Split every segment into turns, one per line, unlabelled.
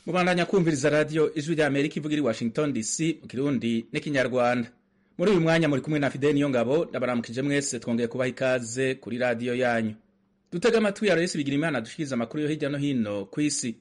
mubandanya kumviriza radiyo ijwi rya amerika ivuga iri washington dc mu kirundi n'ikinyarwanda muri uyu mwanya muri kumwe na fideli niyo ngabo ndabaramukije mwese twongeye kubaha ikaze kuri radiyo yanyu dutega amatwi ya resi bigira imana dushikiriza amakuru yo hirya no hino ku isi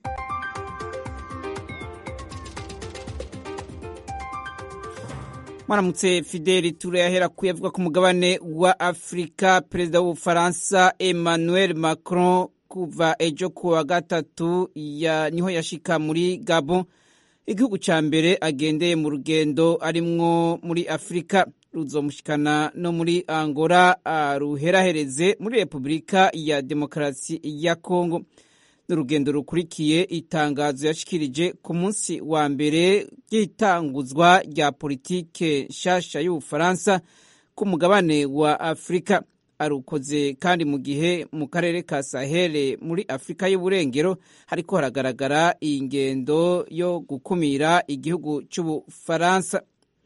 mwaramutse fideli turayahera kuyavuga ku mugabane wa afurika perezida w'ubufaransa emmanuel macron kuva ejo ku wa gatatu ya niho yashika muri gabo igihugu ca mbere agendeye mu rugendo arimwo muri afurika ruzomushikana no muri angola ruherahereze muri repubulika ya demokarasi ya kongo n'urugendo rukurikiye itangazo yashikirije ku munsi wa mbere ry'itanguzwa rya politike nshasha y'ubufaransa ku mugabane wa afurika arukoze kandi mu gihe mu karere ka sahele muri afurika y'uburengero hariko haragaragara ingendo yo gukumira igihugu c'ubufaransa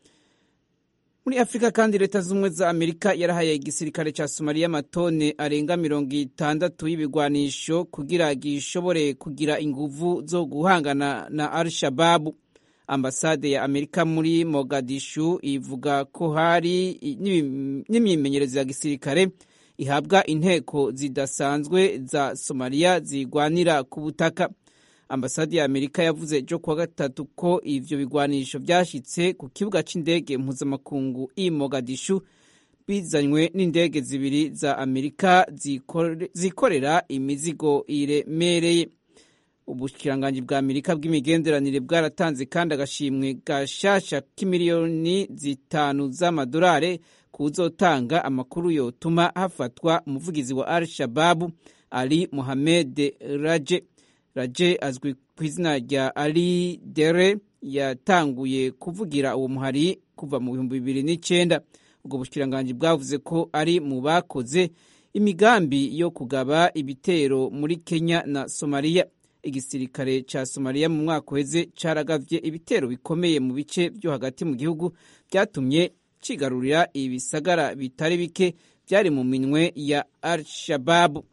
muri afurika kandi leta z'ubumwe za amerika yarahaye igisirikare ca somaliya amatone arenga mirongo itandatu y'ibigwanisho kugira gishobore kugira inguvu zo guhangana na al shababu ambasade ya amerika muri mogadishu ivuga ko hari n'imyimenyerezo ya gisirikare ihabwa inteko zidasanzwe za somaliya zigwanira ku butaka ambasade ya amerika yavuze ejo kuwa gatatu ko ivyo bigwanisho vyashitse ku kibuga c'indege mpuzamakungu i mogadishu bizanywe n'indege zibiri za amerika zikore, zikorera imizigo iremereye ubushikiranganji bwa amerika bw'imigenderanire bwaratanze kandi agashimwe gashasha k'imiliyoni zitanu z'amadolari kuzotanga amakuru yotuma hafatwa umuvugizi wa al shababu ali mohamed raje raje azwi ku izina rya ali dere yatanguye kuvugira uwo muhari kuva mu bihumbi bibiri n'icenda ubwo bushikiranganji bwavuze ko ari mu bakoze imigambi yo kugaba ibitero muri kenya na somaliya igisirikare ca somaliya mu mwaka uheze caragavye ibitero bikomeye mu bice vyo hagati mu gihugu vyatumye cigarurira ibisagara bitari bike vyari mu minwe ya al-shababu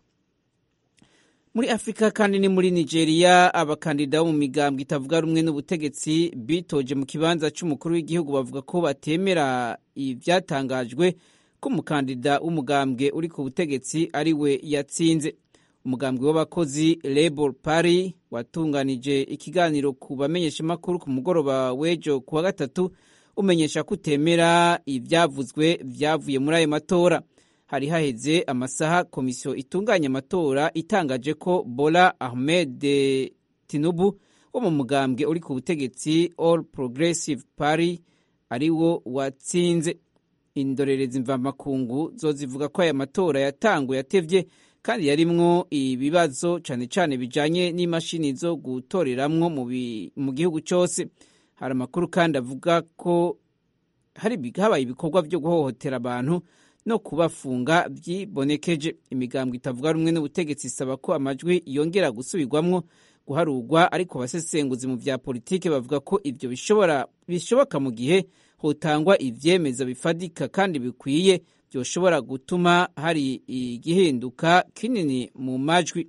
muri afurika kandi ni muri nigeria abakandida bo mu migambwe itavuga rumwe n'ubutegetsi bitoje mu kibanza c'umukuru w'igihugu bavuga ko batemera ivyatangajwe ko umukandida w'umugambwe uri ku butegetsi ari we yatsinze umugambwe w'abakozi labor party watunganije ikiganiro ku bamenyeshamakuru ku mugoroba w'ejo ku wa gatatu umenyesha ko utemera ivyavuzwe vyavuye muri ayo matora hari haheze amasaha komisiyo itunganya amatora itangaje ko bola ahmed tinubu wo mu mugambwe uri ku butegetsi all progressive party ari wo watsinze indorerezi mvamakungu zo zivuga ko aya matora yatanguye yatevye kandi yarimwo ibibazo cane cane bijanye n'imashini zo gutoreramwo mu gihugu cose hari amakuru kandi avuga ko habaye ibikorwa vyo guhohotera abantu no kubafunga vyibonekeje imigambwe itavuga rumwe n'ubutegetsi isaba ko amajwi yongera gusubirwamwo guharurwa ariko abasesenguzi mu vya politike bavuga ko ivyo bishobora bishoboka mu gihe hotangwa ivyemeza bifadika kandi bikwiye vyoshobora gutuma hari igihinduka kinini mu majwi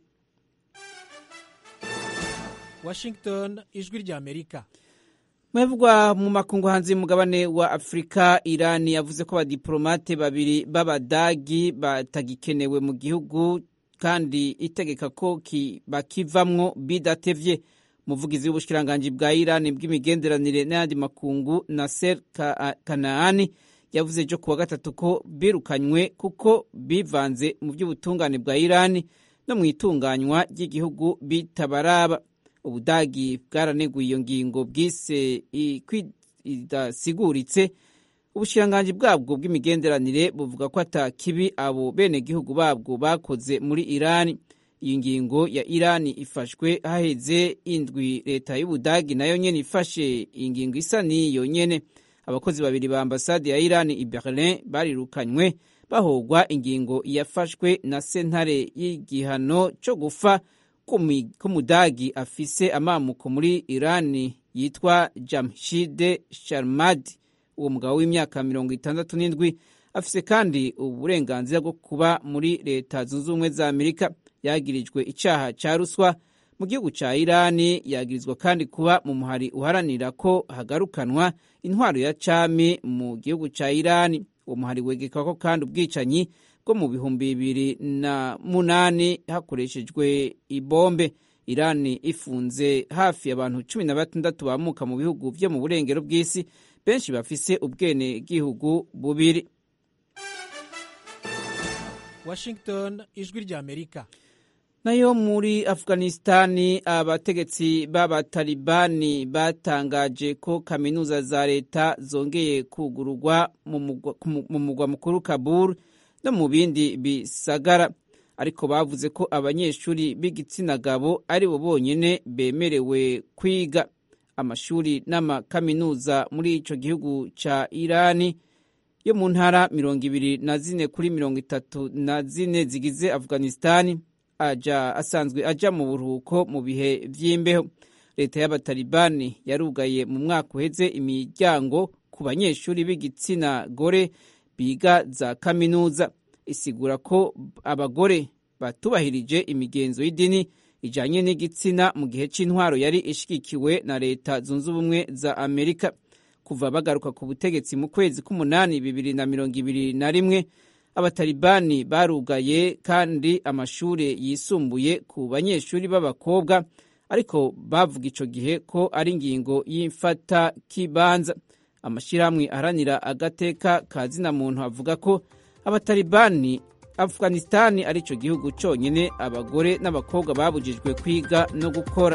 washington ijwi rya amerika
mwevugwa mu makungu hanze y'umugabane wa afurika irani yavuze ko abadiplomate babiri b'abadagi batagikenewe mu gihugu kandi itegeka ko bakivamwo bidatevye umuvugizi w'ubushikiranganji bwa irani bw'imigenderanire n'ayandi makungu naser kanaani yavuze ejo kuwa gatatu ko birukanywe kuko bivanze mu by'ubutungane bwa irani no mu itunganywa ry'igihugu bitabaraba ubudagi bwaraneguye iyo ngingo bwise idasiguritse ubushikiranganji bwabwo bw'imigenderanire buvuga ko ata kibi abo benegihugu babwo bakoze muri irani iyi ngingo ya irani ifashwe haheze indwi leta y'ubudagi nayo nyene ifashe ingingo isa n'iyo nyene abakozi babiri ba ambasade ya irani i berlin barirukanywe bahogwa ingingo yafashwe na sentare y'igihano co gufa k'umudagi afise amamuko muri irani yitwa jamshide sharmadi uwo mugabo w'imyaka mirongo itandatu n'indwi afise kandi uburenganzira bwo kuba muri leta zunze ubumwe za amerika yagirijwe icaha ca ruswa mu gihugu ca irani yagirizwa kandi kuba mu muhari uharanira ko hagarukanwa intwaro ya cami mu gihugu ca irani uwo muhari wegekako kandi ubwicanyi bwo mu bihumbi bibiri na munani hakoreshejwe ibombe irani ifunze hafi abantu cumi na batandatu bamuka mu bihugu vyo mu burengero bw'isi benshi bafise ubwene gihugu bubiri
washington ijwi ry'amerika
nayo muri afghanistani abategetsi b'abatalibani batangaje ko kaminuza za leta zongeye kugururwa mu mugwa mukuru kabul no mu bindi bisagara ariko bavuze ko abanyeshuri b'igitsina gabo ari bo bonyine bemerewe kwiga amashuri n'amakaminuza muri ico gihugu ca irani yo mu ntara mirongo ibiri na zine kuri mirongo itatu na zine zigize afghanistani aja asanzwe aja mu buruhuko mu bihe vy'imbeho leta y'abatalibani yarugaye mu mwaka uheze imiryango ku banyeshuri b'igitsina gore biga za kaminuza isigura ko abagore batubahirije imigenzo y'idini ijanye n'igitsina mu gihe c'intwaro yari ishigikiwe na leta zunze ubumwe za amerika kuva bagaruka ku butegetsi mu kwezi k'umunani bibiri na mirongo ibiri na rimwe abatalibani barugaye kandi amashuri yisumbuye ku banyeshuri b'abakobwa ariko bavuga ico gihe ko ari ingingo y'imfata kibanza amashyirahamwe aharanira agateka ka zina muntu avuga ko abatalibani afghanistani ari cyo gihugu cyonyine abagore n'abakobwa babujijwe kwiga no gukora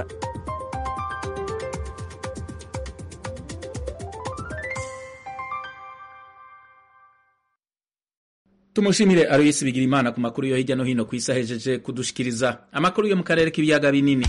tumushimire aroyisi bigira imana ku makuru yo hirya no hino ku isi ahejeje kudushikiriza amakuru yo mu karere k'ibiyaga binini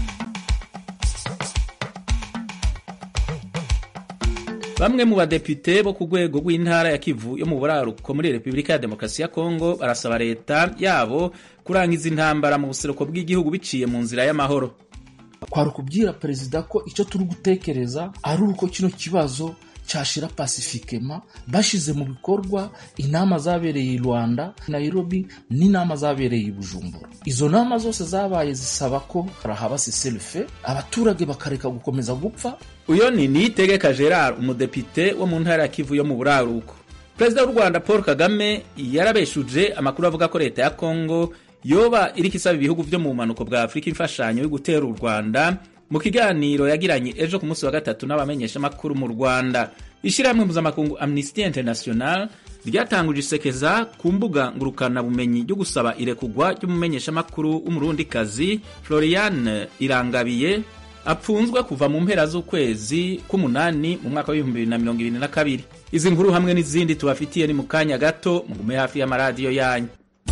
bamwe mu badepite bo ku rwego rw'intara ya kivu yo mu buraruko muri repubulika ya demokarasi ya kongo barasaba leta yabo kurangiza intambara mu buseruko bw'igihugu biciye mu nzira y'amahoro
kwari ukubwira perezida ko icyo turi gutekereza ari uko kino kibazo cyashira pasifikema bashize mu bikorwa inama zabereye i rwanda nairobi n'inama zabereye i bujumbura izo nama zose zabaye zisaba ko haba siselife abaturage bakareka gukomeza gupfa
uyo ni niyitegeka gerard umudepite wo mu ntara ya kivu yo mu buraruko perezida w'u rwanda paul kagame yarabeshuje amakuru avuga ko leta ya kongo yoba iriko isaba ibihugu vyo mu bumanuko bwa afurika imfashanyo yo gutera u rwanda mu kiganiro yagiranye ejo ku munsi wa gatatu n'abamenyeshamakuru mu rwanda ishyirahamwe mpuzamakungu amnesty international ryatanguje isekeza ku mbuga ngurukanabumenyi ryo gusaba irekugwa ry'umumenyeshamakuru w'umurundikazi floriane irangabiye apfunzwe kuva mu mpera z'ukwezi k'umunani mu mwaka w'ibihumbi bibiri na mirongo ibiri na kabiri izi nkuru hamwe n'izindi tubafitiye ni mu kanya gato mugume hafi y'amaradiyo yanyu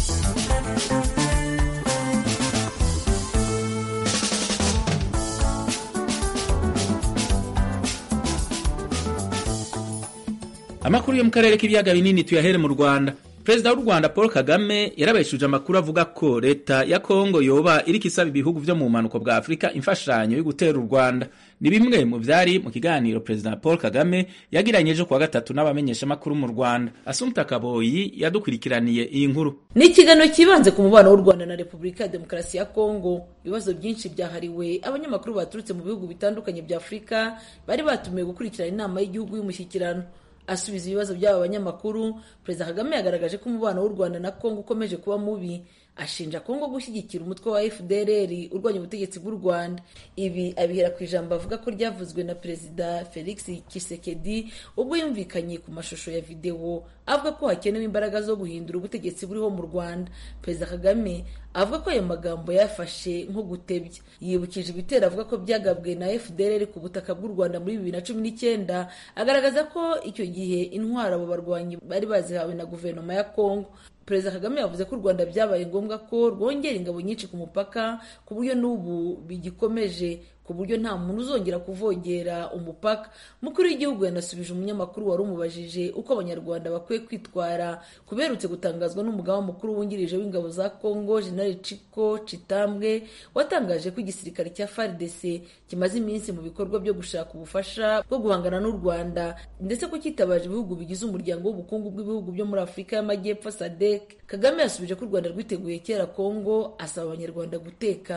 amakuru yo mu karere k'ibiyaga binini tuyahere mu rwanda perezida w'u rwanda paul kagame yarabeshuje amakuru avuga ko leta ya kongo yoba iriko isaba ibihugu vyo mu bumanuko bwa afurika imfashanyo yo gutera u rwanda ni bimwe mu vyari mu kiganiro perezida paul kagame yagiranye ejo kuwa gatatu n'abamenyeshamakuru mu rwanda asumta kaboyi yadukurikiraniye iyi nkuru
ni ikiganiro kibanze ku mubano w'u rwanda na repubulika ya demokarasi ya kongo ibibazo byinshi byahariwe abanyamakuru baturutse mu bihugu bitandukanye bya afurika bari batumiwe gukurikirana inama y'igihugu y'umushyikirano asubiza ibibazo by'aba banyamakuru perezida kagame yagaragaje ko umubano w'u rwanda na kongo ukomeje kuba mubi ashinja kongo gushyigikira umutwe wa fdrr urwanya ubutegetsi bw'u rwanda ibi abihera ku ijambo avuga ko ryavuzwe na perezida felix kisekedi ubwo yumvikanye ku mashusho ya videwo avuga ko hakenewe imbaraga zo guhindura ubutegetsi buriho mu rwanda perezida kagame avuga ko ayo magambo yafashe nko gutebya yibukije ibitero avuga ko byagabwe na fdrr ku butaka bw'u rwanda muri bibiri na cumi n'icyenda agaragaza ko icyo gihe intwaro abo barwanyi bari bazihawe na guverinoma ya kongo perezida kagame yavuze ko u rwanda byabaye ngombwa ko rwongera ingabo nyinshi ku mupaka ku buryo n'ubu bigikomeje ku buryo nta muntu uzongera kuvogera umupaka umukuru w'igihugu yanasubije umunyamakuru wari umubajije uko abanyarwanda bakwiye kwitwara kuberutse gutangazwa n'umugaba mukuru wungirije w'ingabo za kongo jenerali ciko citambwe watangaje ko igisirikare cya fardc kimaze iminsi mu bikorwa byo gushaka ubufasha bwo guhangana n'u rwanda ndetse ko cyitabaje ibihugu bigize umuryango w'ubukungu bw'ibihugu byo muri afurika y'amajyepfo sadek kagame yasubije ko u rwanda rwiteguye kera kongo asaba abanyarwanda gutekana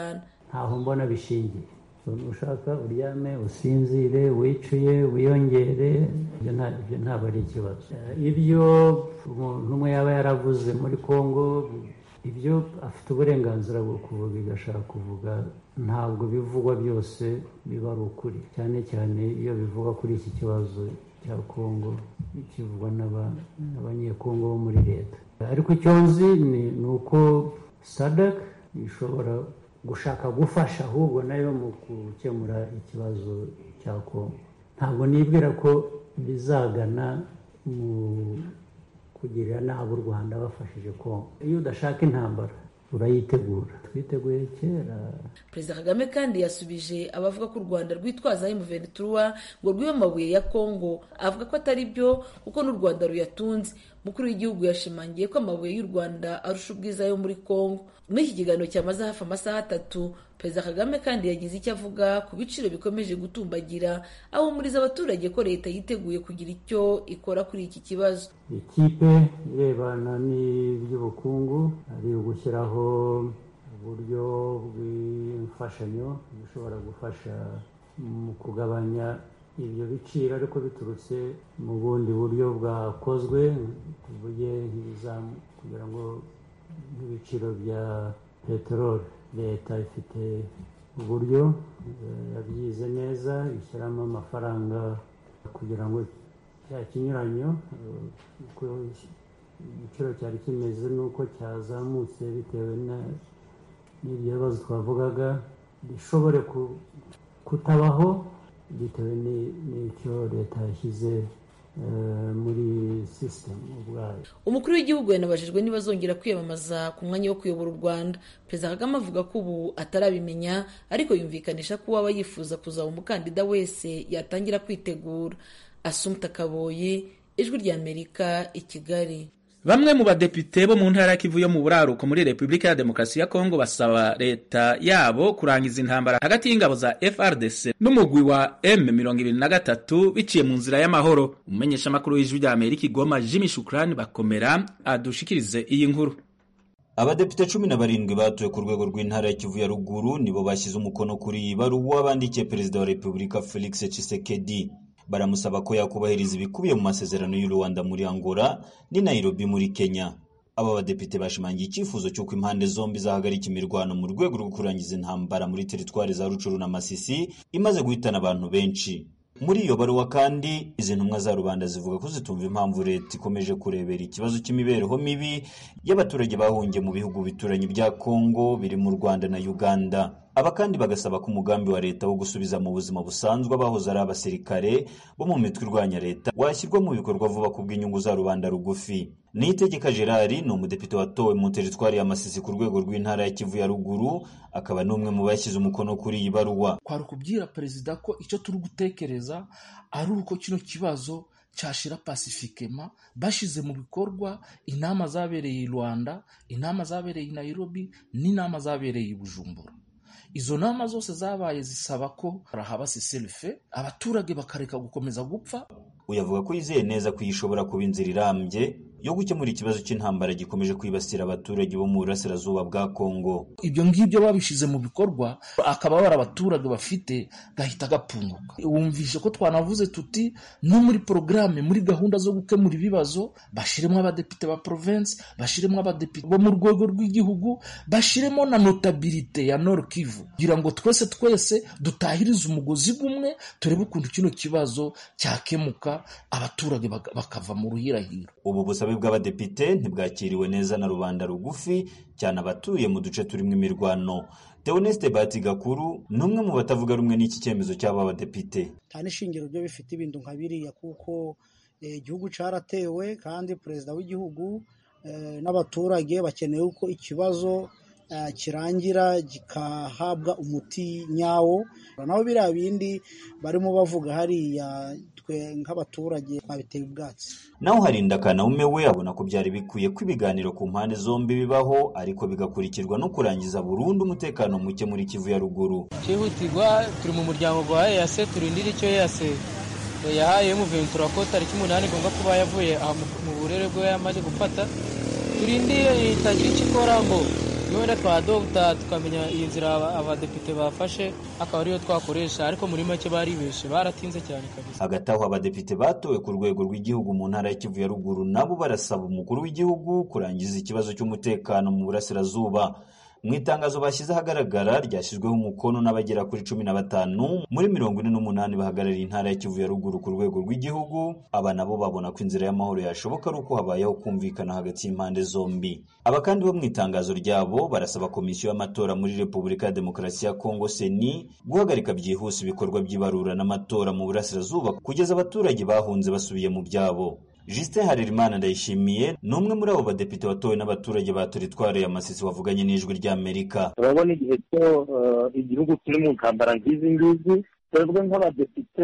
ntaho mbona bishingiye ushaka uryame usinzire wicuye wiyongere ibyo ntabwo ari ikibazo ibyo umuntu umwe yaba yaravuze muri congo ibyo afite uburenganzira bwo kuvuga ibyo ashaka kuvuga ntabwo bivugwa byose biba ari ukuri cyane cyane iyo bivugwa kuri iki kibazo cya congo kivugwa n'abanyekongo bo muri leta ariko icyo nzi ni uko sadak ishobora gushaka gufasha ahubwo nayo mu gukemura ikibazo cya kongo ntabwo nibwira ko bizagana mu kugirira nabi u rwanda bafashije kongo iyo udashaka intambara urayitegura twiteguye kera
perezida kagame kandi yasubije abavuga ko u rwanda rwitwaza emuventura ngo rwibe amabuye ya kongo avuga ko atari byo kuko n'u rwanda ruyatunze umukuru w'igihugu yashimangiye ko amabuye y'u rwanda arusha ubwiza yo muri kongo muri iki kiganiro cyamaze hafi amasaha atatu perezida kagame kandi yagize icyo avuga ku biciro bikomeje gutumbagira ahumuriza abaturage ko leta yiteguye kugira icyo ikora kuri iki kibazo
ikipe irebana n'iby'ubukungu ari ugushyiraho uburyo bw'imfashanyo bishobora gufasha mu kugabanya ibyo biciro ariko biturutse mu bundi buryo bwakozwe tuvuge nk'ibizamu kugira ngo nk'ibiciro bya peteroli leta ifite uburyo yabyize neza ishyiramo amafaranga kugira ngo cya kinyuranyo uko igiciro cyari kimeze n'uko cyazamutse bitewe n'ibyo bibazo twavugaga bishobore kutabaho bitewe n'icyo leta yashyize muri sisitemu ubwayo
umukuru w'igihugu yanabajijwe niba azongera kwiyamamaza ku mwanya wo kuyobora u rwanda perezida kagame avuga ko ubu atarabimenya ariko yumvikanisha ko uwaba yifuza kuzaba umukandida wese yatangira kwitegura asumta kaboyi ijwi ry'amerika i kigali
bamwe mu badepite bo mu ntara ya kivu yo mu buraruko muri repubulika ya demokarasi ya kongo basaba leta yabo kurangiza intambara hagati y'ingabo za frdc n'umugwi wa m23 biciye mu nzira y'amahoro umumenyeshamakuru w'ijwi rya amerika igoma jimmy shukrani bakomera adushikirize iyi nkuru
abadepite cumi na barindwi batowe ku rwego rw'intara ya kivu ya ruguru nibo bashyize umukono kuri iyi baruwa bandikiye perezida wa repubulika felix tshisekedi baramusaba ko yakubahiriza ibikubiye mu masezerano y'u Rwanda muri Angola ni Nairobi muri Kenya aba badepite bashimangiye icyifuzo cy'uko impande zombi zahagarika imirwano mu rwego rwo kurangiza intambara muri teritwari za Rucuru na Masisi imaze guhitana abantu benshi muri iyo baruwa kandi izi ntumwa za rubanda zivuga ko zitumva impamvu leta ikomeje kurebera ikibazo cy'imibereho mibi y'abaturage bahungiye mu bihugu bituranye bya Kongo biri mu Rwanda na Uganda aba kandi bagasaba ko umugambi wa leta wo gusubiza mu buzima busanzwe abahoze ari abasirikare bo mu mitwe irwanya leta washyirwa mu bikorwa vuba ku bw'inyungu za rubanda rugufi niyitegeka gerard ni umudepite watowe mu teritwari ya masisi ku rwego rw'intara ya kivu ya ruguru akaba n'umwe mu bashyize umukono kuri iyi baruwa
twari kubwira perezida ko icyo turi gutekereza ari uko kino kibazo cyashira pasifikema bashyize mu bikorwa inama zabereye i rwanda inama zabereye i nairobi n'inama zabereye i bujumbura izo nama zose zabaye zisaba ko harahaba siselife abaturage bakareka gukomeza gupfa
uyavuga ko yizeye neza ko ishobora kuba inzira irambye yo gukemura ikibazo cy'intambara gikomeje kwibasira abaturage bo mu burasirazuba bwa kongo
ibyo ngibyo babishyize mu bikorwa akababara abaturage bafite gahita gapunguka wumvishe ko twanavuze tuti no muri porogaramu muri gahunda zo gukemura ibibazo bashyiremo abadepite ba province bashyiremo abadepite bo mu rwego rw'igihugu bashyiremo na notabilite ya nord kivu kugira ngo twese twese dutahirize umugozi umwe turebe ukuntu kino kibazo cyakemuka abaturage bakava mu ruhirahiro
ubu busabe bw'abadepite ntibwakiriwe neza na rubanda rugufi cyane abatuye mu duce turimo imirwano Theoneste Bati Gakuru ni umwe mu batavuga rumwe n'iki cyemezo cy'aba badepite
nta n'ishingiro byo bifite ibintu nka biriya kuko igihugu cyaratewe kandi perezida w'igihugu n'abaturage bakeneye uko ikibazo kirangira gikahabwa umuti nyawo naho biriya bindi barimo bavuga hariya twe nk'abaturage twabiteye ubwatsi
naho harinda kanaume we abona ko byari bikwiye ko ibiganiro ku mpande zombi bibaho ariko bigakurikirwa no kurangiza burundu umutekano muke muri kivu ya ruguru
cyihutirwa turi mu muryango gwa eyase turindira icyo eyase yahaye muventura ko tariki umunani igomba kuba yavuye mu burere bwe yamaze gufata turindire itagira icyo ikora ngo niyo wenda twadogita tukamenya iyi nzira abadepite bafashe akaba ariyo twakoresha ariko muri make baribeshe baratinze cyane kabisa
hagati aho abadepite batowe ku rwego rw'igihugu mu ntara ya kivu ya ruguru nabo barasaba umukuru w'igihugu kurangiza ikibazo cy'umutekano mu burasirazuba mu itangazo bashyize ahagaragara ryashyizweho umukono n'abagera kuri cumi na batanu muri mirongo ine n'umunani bahagarariye intara ya kivu ya ruguru ku rwego rw'igihugu aba nabo babona ko inzira y'amahoro yashoboka ari uko habayeho kumvikana hagati y'impande zombi aba kandi bo mu itangazo ryabo barasaba komisiyo y'amatora muri repubulika ya demokarasi ya kongo seni guhagarika byihuse ibikorwa by'ibarura n'amatora mu burasirazuba kugeza abaturage bahunze basubiye mu byabo Justin Harerimana Ndayishimiye ni umwe muri abo badepite watowe n'abaturage ba Teritwari ya Masisi wavuganye n'ijwi ry'Amerika.
turabona igihe cyo igihugu kiri mu ntambara nk'izi ngizi twebwe nk'abadepite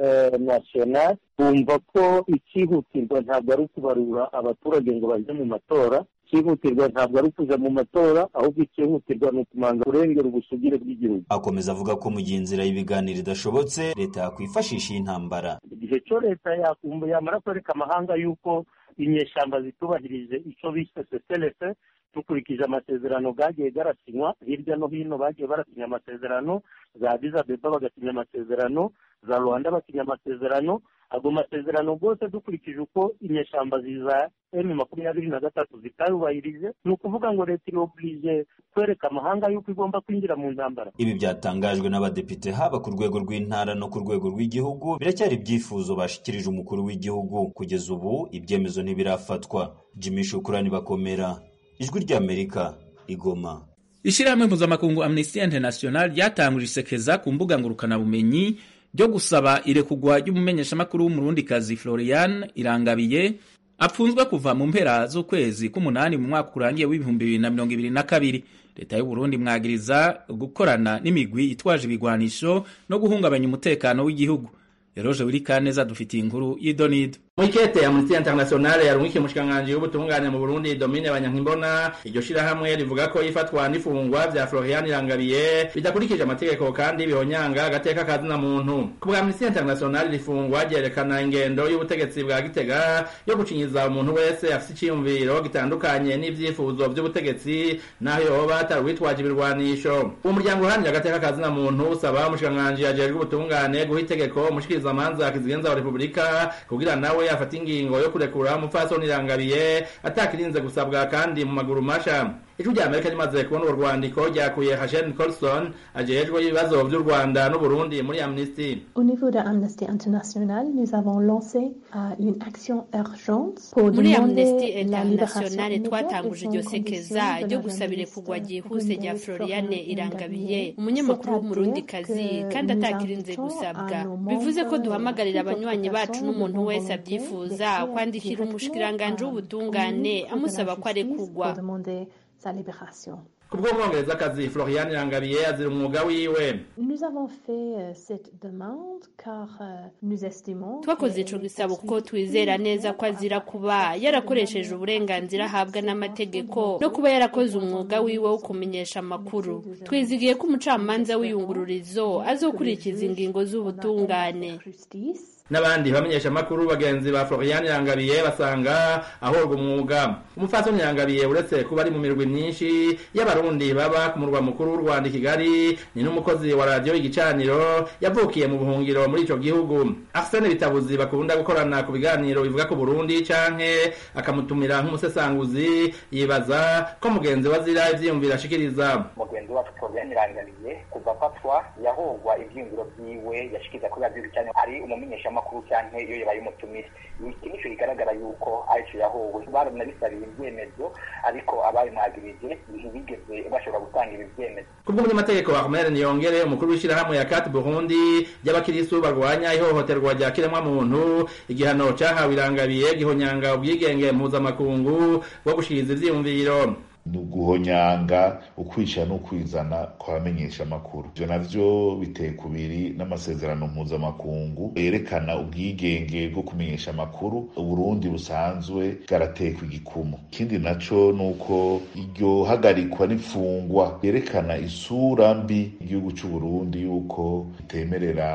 nasiyonari bumva ko icyihutirwa ntabwo ari ukubarura abaturage ngo bajye mu matora icyihutirwa ntabwo ari ukuja mu matora ahubwo icyihutirwa ni ukumanza kurengera ubusugire bw'igihugu
Akomeza avuga ko mu gihe inzira y'ibiganiro idashobotse leta yakwifashisha iy'intambara.
igihe cyo leta yakumva yamara kwereka amahanga yuko inyeshyamba zitubahirije icyo bise seselese dukurikije amasezerano bwagiye garasinywa hirya no hino bagiye barasinya amasezerano za Addis Abeba bagasinya amasezerano za rwanda basinya amasezerano ago masezerano rwose dukurikije uko inyeshyamba ziza emu makumyabiri na gatatu zitayubahirije ni ukuvuga ngo leta irobirije kwereka amahanga yuko igomba kwinjira mu ntambara
Ibi byatangajwe n'abadepite haba ku rwego rw'intara no ku rwego rw'igihugu biracyari ibyifuzo bashikirije umukuru w'igihugu kugeza ubu ibyemezo ntibirafatwa Jimmy Shukrani bakomera ijwi ry'Amerika igoma
Ishirahamwe mpuzamakungu Amnesty International ryatanguje isekeza ku mbuga ngurukanabumenyi ryo gusaba irekugwa ry'umumenyeshamakuru w'umurundikazi Florian Irangabiye apfunzwe kuva mu mpera z'ukwezi k'umunani mu mwaka urangiye w'ibihumbi bibiri na mirongo ibiri na kabiri leta y'u Burundi mwagiriza gukorana n'imigwi itwaje ibigwanisho no guhungabanya umutekano w'igihugu Eroje Wirikaneza dufitiye inkuru y'idonido
Mwikete Amnesty International yarungikiye umushikiranganji w'ubutungane mu Burundi Domine Banyankimbona iryo shirahamwe rivuga ko ifatwa n'ifungwa vya Florian Irangabiye bidakurikije amategeko kandi bihonyanga agateka kazina muntu ku bwa Amnesty International rifungwa ryerekana ingendo y'ubutegetsi bwa Gitega yo gucinyiza umuntu wese afite iciyumviro gitandukanye n'ivyifuzo vy'ubutegetsi naho yoba atarwitwaje ibirwanisho umuryango uharanira agateka kazina muntu usaba umushikiranganji ajejwe ubutungane guha itegeko umushikirizamanza kizigenza wa Republika kugira nawe afata ingingo yo kurekura umupfasoni Irangabiye atakirinze gusabwa kandi mu maguru masha ijwi rya Amerika rimaze kubona urwo rwandiko ryakuye Hashemi Colson ajejwe ibibazo vy'u Rwanda n'u Burundi muri Amnesty
Au niveau de Amnesty International, nous avons lancé euh, une action urgente pour
muri
demander
amnesty
la libération
internationale
immédiate
twatanguje
et
iryo
sans
sekeza
condition de
ryo
la
gusaba
journaliste
irekurwa ryihuse rya
burundaise
floriane
Floriane
irangabiye
Irangabiye.
umunyamakuru
C'est-à-dire
w'umurundikazi
que
kandi
nous
atakirinze
invitons
gusabwa
à nos
bivuze ko
membres,
duhamagarira
toute
abanywanyi
autre
bacu
personne
n'umuntu
de
wese
volonté
abyifuza
d'écrire
kwandikira
directement
umushikiranganji
à
w'ubutungane
Communique de
amusaba
la
ko
justice
arekurwa
pour demander sa libération.
kubw'umwongerezakazi Florian Irangabiye azira umwuga wiwe
Nous avons fait euh, cette demande car euh, nous estimons
twakoze
que
ico
les
gisabo kuko
poursuites
twizera neza ko azira kuba yarakoresheje uburenganzira ahabwa n'amategeko no kuba yarakoze umwuga wiwe wo kumenyesha amakuru twizigiye ko umucamanza w'iyungururizo azokurikiza ingingo z'ubutungane
n'abandi bamenyesha amakuru bagenzi ba Florian Irangabiye basanga ahorwa umwuga umupfasoni Irangabiye uretse kuba ari mu mirwi myinshi y'abarundi baba ku murwa mukuru w'u Rwanda i Kigali ni n'umukozi wa radiyo igicaniro yavukiye mu buhungiro muri ico gihugu Arsene Bitabuzi bakunda gukorana ku biganiro bivuga ku Burundi canke akamutumira nk'umusesanguzi yibaza ko mugenzi we azira ivyiyumviro ashikiriza
mugenzi wacu Florian Irangabiye kuva afatwa yahogwa ivyiyumviro vyiwe yashikiriza kuri radiyo igicaniro ari umumenyeshamakuru canke iyo yabaye umutumire iki nico kigaragara yuko arico yahowe baranabisabira ivyemezo ariko ababimwagirije ntibigeze bashobora gutanga ibi vyemezo
kubw'umunyamategeko Ahmed Niyongere umukuru w'ishirahamwe ya Kat Burundi y'abakiristu barwanya ihohoterwa rya kiremwamuntu igihano cahawe irangabiye gihonyanga ubwigenge mpuzamakungu bwo gushikiriza ivyiyumviro
ni uguhonyanga ukwishyira n'ukwizana kw'abamenyesha amakuru ibyo navyo biteye kubiri n'amasezerano mpuzamakungu yerekana ubwigenge bwo kumenyesha amakuru uburundi busanzwe bwaratekwa igikumu ikindi naco ni uko iryo hagarikwa n'imfungwa yerekana isura mbi igihugu c'uburundi yuko itemerera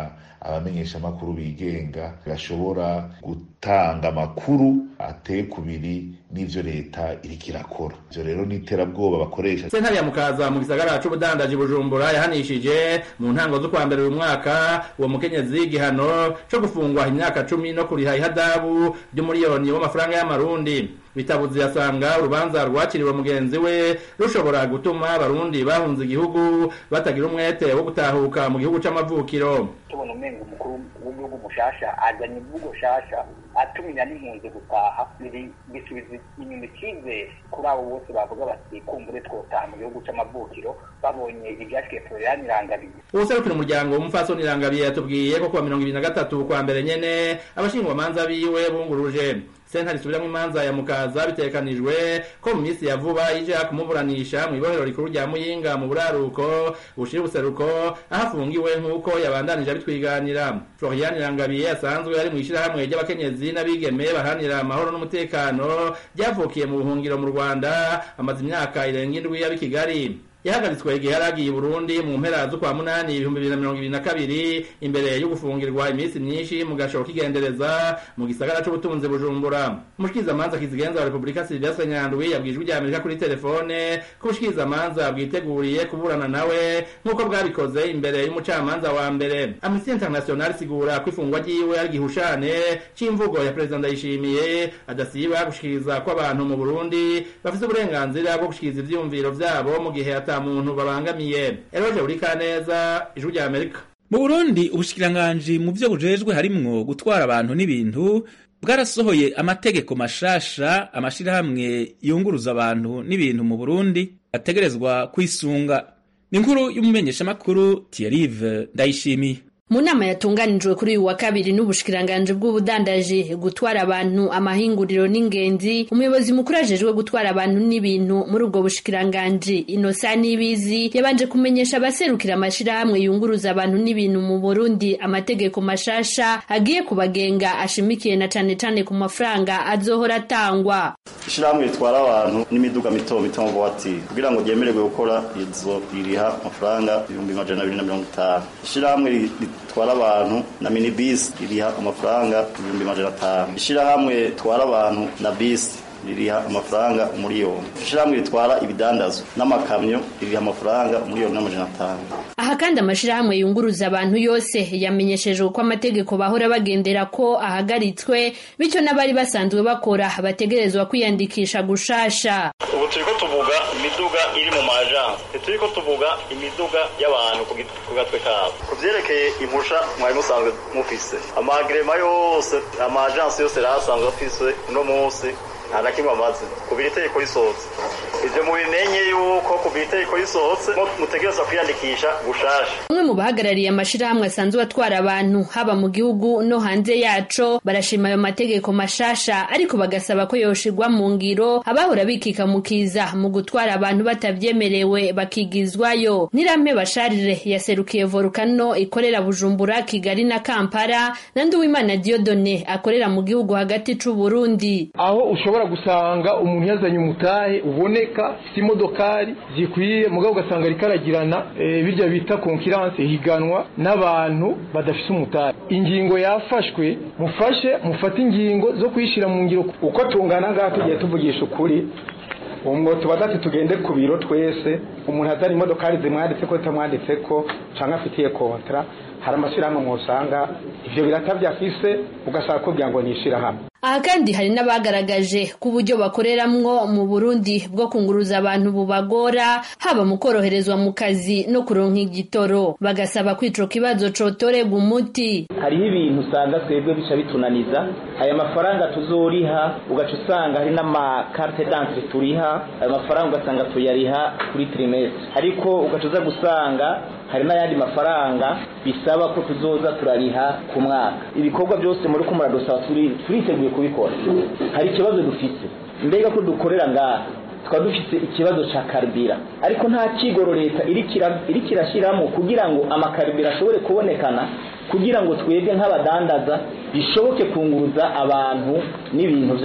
abamenyeshamakuru bigenga bashobora gutanga amakuru ateye kubiri n'ivyo leta iriko irakora ivyo rero ni iterabwoba bakoresha
sentare ya mukaza mu gisagara c'ubudandaji bujumbura yahanishije mu ntango z'ukwa mbere uyu mwaka uwo mukenyezi igihano co gufungwa imyaka cumi no kuriha ihadabu ry'umuriyoni w'amafaranga y'amarundi bitabuzi yasanga urubanza rwakiriwe mugenzi we rushobora gutuma abarundi bahunze igihugu batagira umwete wo gutahuka mu gihugu c'amavukiro
tubona umenga umukuru w'igihugu mushasha azanye imvugo shasha atumenya n'impunzi gutaha biri bisubiza inyuma icyizere kuri abo bose bavuga bati kumbure twotaha mu gihugu c'amavukiro babonye ivyashikiye Florian Irangabiye
uwuserukira umuryango w'umupfasoni Irangabiye yatubwiye ko kuwa mirongo ibiri na gatatu kwa mbere nyene abashingwamanza biwe bunguruje sentare isubiramwo imanza ya mukaza bitekanijwe ko mu minsi ya vuba ija kumuburanisha mu ibohero rikuru rya muyinga mu buraruko bushira ubuseruko aho afungiwe nk'uko yabandanije abitwiganira florian irangabiye asanzwe ari mu ishirahamwe ry'abakenyezi n'abigeme baharanira amahoro n'umutekano ryavukiye mu buhungiro mu rwanda amaze imyaka irenga indwi yaba i kigali yahagaritswe igihe yari agiye i burundi mu mpera z'ukwa munani ibihumbi bibiri na mirongo ibiri na kabiri imbere yo gufungirwa iminsi myinshi mu gashoro k'igendereza mu gisagara c'ubutunzi bujumbura umushikirizamanza kizigenza wa repubulika silvestre nyandwi yabwijwe rya amerika kuri telefone ko ubushikirizamanza bwiteguriye kuburana nawe nk'uko bwabikoze imbere y'umucamanza wa mbere amnesty international isigura ko ifungwa ryiwe ari igihushane c'imvugo ya perezida ndayishimiye adasiba gushikiriza ko abantu mu burundi bafise uburenganzira bwo gushikiriza ivyiyumviro vyabo mu gihe ata muntu babangamiye eroje urika neza ijwi rya amerika
mu burundi ubushikiranganji mu vyo bujejwe harimwo gutwara abantu n'ibintu bwarasohoye amategeko mashasha amashirahamwe yunguruza abantu n'ibintu mu burundi ategerezwa kwisunga ni inkuru y'umumenyeshamakuru Thierry Ndayishimiye
mu nama yatunganijwe kuri uyu wa kabiri n'ubushikiranganji bw'ubudandaji gutwara abantu amahinguriro n'ingenzi umuyobozi mukuru ajejwe gutwara abantu n'ibintu muri ubwo bushikiranganji inosa n'ibizi yabanje kumenyesha abaserukira amashirahamwe yunguruza abantu n'ibintu mu burundi amategeko mashasha agiye kubagenga ashimikiye na cane cane ku mafaranga azohora atangwa
ishirahamwe ritwara abantu n'imiduga mito mito mu buwatiri kugira ngo ryemererwe gukora izo ririha amafaranga ibihumbi majana abiri na mirongo itanu ishirahamwe ritwara abantu na minibisi ririha amafaranga ibihumbi majana atanu ishirahamwe ritwara abantu na bisi ririha amafaranga umuriyoni ishirahamwe ritwara ibidandazwa n'amakamyo ririha amafaranga umuriyoni n'amajana atanu
aha kandi amashirahamwe yunguruza abantu yose yamenyeshejwe ko amategeko bahora bagendera ko ahagaritswe bityo n'abari basanzwe bakora bategerezwa kwiyandikisha gushasha
ubu turiko tuvuga imiduga iri mu majansi ntituriko tuvuga imiduga y'abantu ku gatwe kabo ku vyerekeye impusha mwari musanzwe mufise amagrema yose amajansi yose yari asanzwe afise uno munsi nta na kimwe amaze kuva iri tegeko risohotse ivyo mubimenye yuko kuva iri tegeko risohotse mutegerezwa kwiyandikisha gushasha
umwe mu bahagarariye amashirahamwe asanzwe atwara abantu haba mu gihugu no hanze yaco barashima ayo mategeko mashasha ariko bagasaba ko yoshirwa mu ngiro abahora bikikamukiza mu gutwara abantu batavyemerewe bakigizwayo nirampe basharire yaserukiye volukano ikorera bujumbura kigali na kampala na nduwimana diodone akorera mu gihugu hagati c'uburundi
aho ushobora gusanga umuntu yazanye umutahe uboneka si imodokari zikwiye mugabo ugasanga rikaragirana e, birya bita konkiranse higanwa n'abantu badafise umutahe ingingo yafashwe mufashe mufate ingingo zo kuyishira mu ngiro
uko tungana ngaha tugiye tuvugisha ukuri umwo tuba dati tugende ku biro twese umuntu azana imodokari zimwanditse ko zitamwanditse ko canke afitiye kontra hari amashyirahamwe mwosanga ivyo birata vyafise ugasaba kugira ngo nishira hamwe
aha kandi hari n'abagaragaje ko uburyo bakoreramwo mu burundi bwo kunguruza abantu bubagora haba mu koroherezwa mu kazi no kuronka igitoro bagasaba ko ico kibazo cotorerwa umuti
hariho ibintu usanga twebwe bica bitunaniza aya mafaranga tuzoriha ugaca usanga hari n'amakarte d'entre turiha ayo mafaranga ugasanga tuyariha kuri trimestre ariko ugaca uza gusanga hari n'ayandi mafaranga bisaba ko tuzoza turariha ku mwaka ibikorwa byose muri ko muradusaba turiteguye kubikora hari ikibazo dufite mbega ko dukorera ngaha tukaba dufite ikibazo cya karibira ariko nta kigoro leta iri kirashyiramo kugira ngo amakaribira ashobore kubonekana kugira ngo twebwe nk'abadandaza bishoboke kunguruza abantu n'ibintu byabo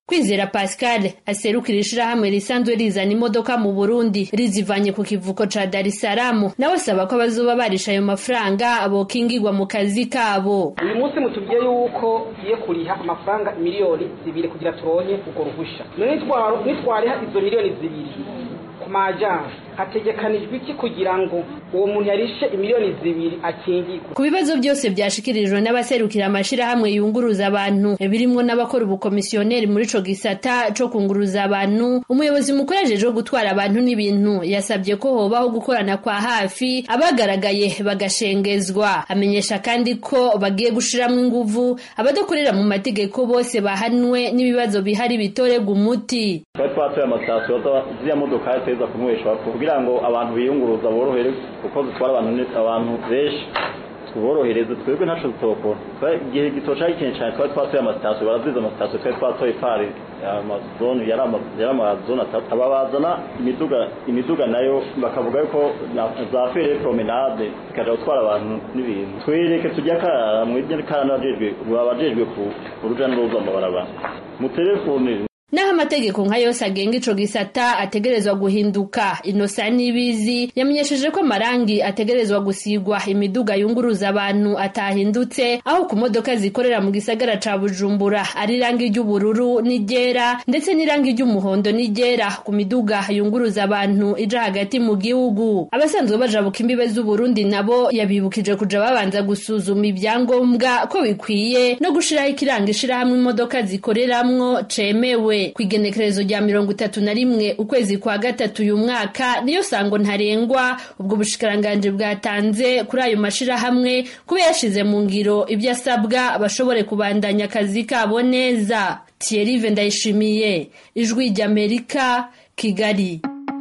kwizera pascal aserukira ishirahamwe risanzwe rizana imodoka mu burundi rizivanye ku kivuko ca dar es salaam nawe asaba ko abazoba barisha ayo mafaranga bokingirwa mu kazi kabo
uyu munsi mutubwiye yuko tugiye kuriha amafaranga miliyoni zibiri kugira turonke urwo ruhusha none nitwariha izo miliyoni zibiri ku majansi hategekanijwe iki kugira ngo uwo muntu yarishe imiliyoni zibiri akingirwe
ku bibazo byose byashikirijwe n'abaserukira amashirahamwe yunguruza abantu birimwo n'abakora ubukomisiyoneri muri ico gisata co kunguruza abantu umuyobozi mukuru ajejwe gutwara abantu n'ibintu yasabye ko hobaho gukorana kwa hafi abagaragaye bagashengezwa amenyesha kandi ko bagiye gushiramwo inguvu abadakorera mu mategeko bose bahanwe n'ibibazo bihari bitorerwa umuti
twari twatoye amasitasiyo ziriya modoka ziteza kunyweshwa kugira ngo abantu biyunguruza borohere kuko zitwara abantu abantu benshi tuborohereze twebwe ntaco zitokora igihe gitoca gikeneye cyane twari twatoye amasitasiyo baraziza amasitasiyo twari twatoye pari amazone yari amazone atatu aba bazana imiduga imiduga nayo bakavuga yuko za fere promenade zikaja gutwara abantu n'ibintu twereke tujya karara mwebwe karara n'abajejwe abajejwe ku uruja n'uruza mu barabara mu telefone
naho amategeko nka yose agenga ico gisata ategerezwa guhinduka inosa n'ibizi yamenyesheje ko amarangi ategerezwa gusigwa imiduga yunguruza abantu atahindutse aho ku modoka zikorera mu gisagara ca bujumbura ari irangi ry'ubururu n'iryera ndetse n'irangi ry'umuhondo n'iryera ku miduga yunguruza abantu ija hagati mu gihugu abasanzwe bajabuka imbibe z'uburundi nabo yabibukije kuja babanza gusuzuma ibyangombwa ko bikwiye no gushiraho ikiranga ishirahamwe imodoka zikoreramwo cemewe kwigenekerezo rya mirongo itatu na rimwe ukwezi kwa gatatu uyu mwaka niyo sango ntarengwa ubwo bushikiranganji bwatanze kuri ayo mashirahamwe kuba yashize mu ngiro ibyo asabwa bashobore kubandanya akazi kabo neza Thierry Ndayishimiye ijwi ry'Amerika Kigali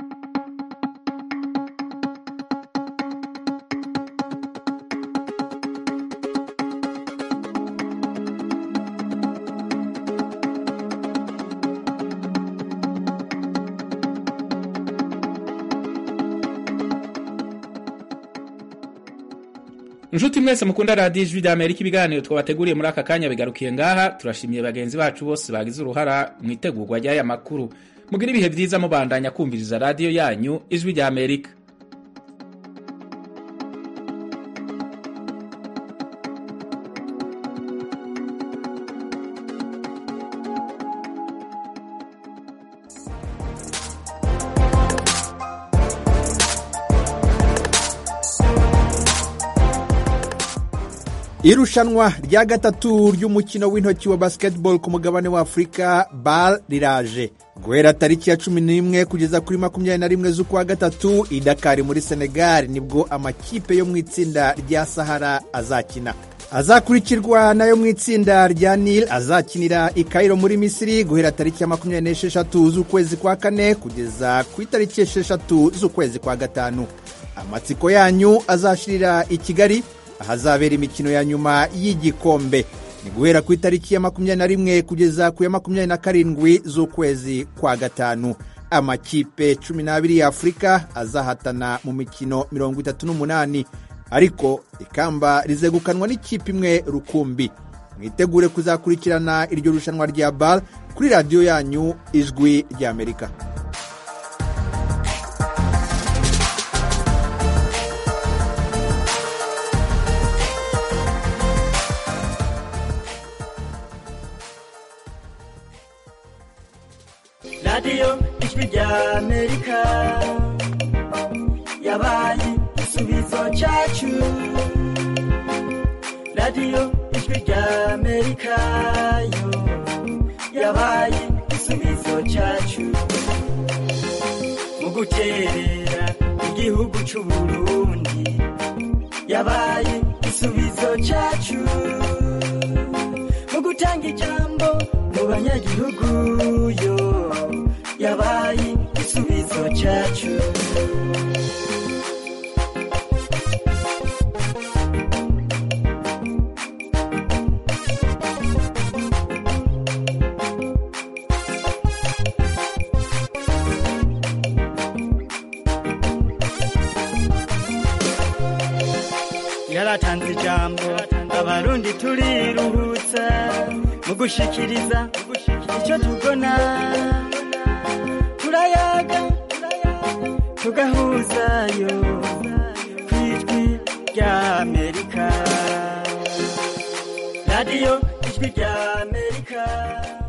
inshuti mwese mukunda radiyo ijwi rya amerika ibiganiro twabateguriye muri aka kanya bigarukiye ngaha turashimiye bagenzi bacu bose bagize uruhara mu itegurwa ry'aya makuru mugire ibihe byiza mubandanya kumviriza radiyo yanyu ijwi rya amerika
irushanwa rya gatatu ry'umukino w'intoki wa basketball ku mugabane wa afurika bal riraje guhera tariki ya cumi n'imwe kugeza kuri makumyabiri na rimwe z'ukwa gatatu i dakari muri senegal nibwo amakipe yo mu itsinda rya sahara azakina azakurikirwa nayo mu itsinda rya nil azakinira i kairo muri misiri guhera tariki ya makumyabiri n'esheshatu z'ukwezi kwa kane kugeza ku itariki esheshatu z'ukwezi kwa gatanu amatsiko yanyu azashirira i kigali ahazabera imikino ya nyuma y'igikombe ni guhera ku itariki ya makumyabiri na rimwe kugeza ku ya makumyabiri na karindwi z'ukwezi kwa gatanu amakipe cumi n'abiri ya afurika azahatana mu mikino mirongo itatu n'umunani ariko ikamba rizegukanwa n'ikipe imwe rukumbi mwitegure kuzakurikirana iryo rushanwa rya bar kuri radiyo yanyu ijwi ry'amerika
radiyo ijwi rya amerika yabaye igisubizo cyacu radiyo ijwi rya amerika yo yabaye igisubizo cyacu mu guterera igihugu cy'u burundi yabaye igisubizo cyacu mu gutanga ijambo mu banyagihugu yo yabaye igisubizo cyacu yaratanze ijambo abarundi turiruhutsa mu mu gushikiriza icyo tubona turayaga tugahuzayo ku ijwi rya amerika radiyo ijwi rya amerika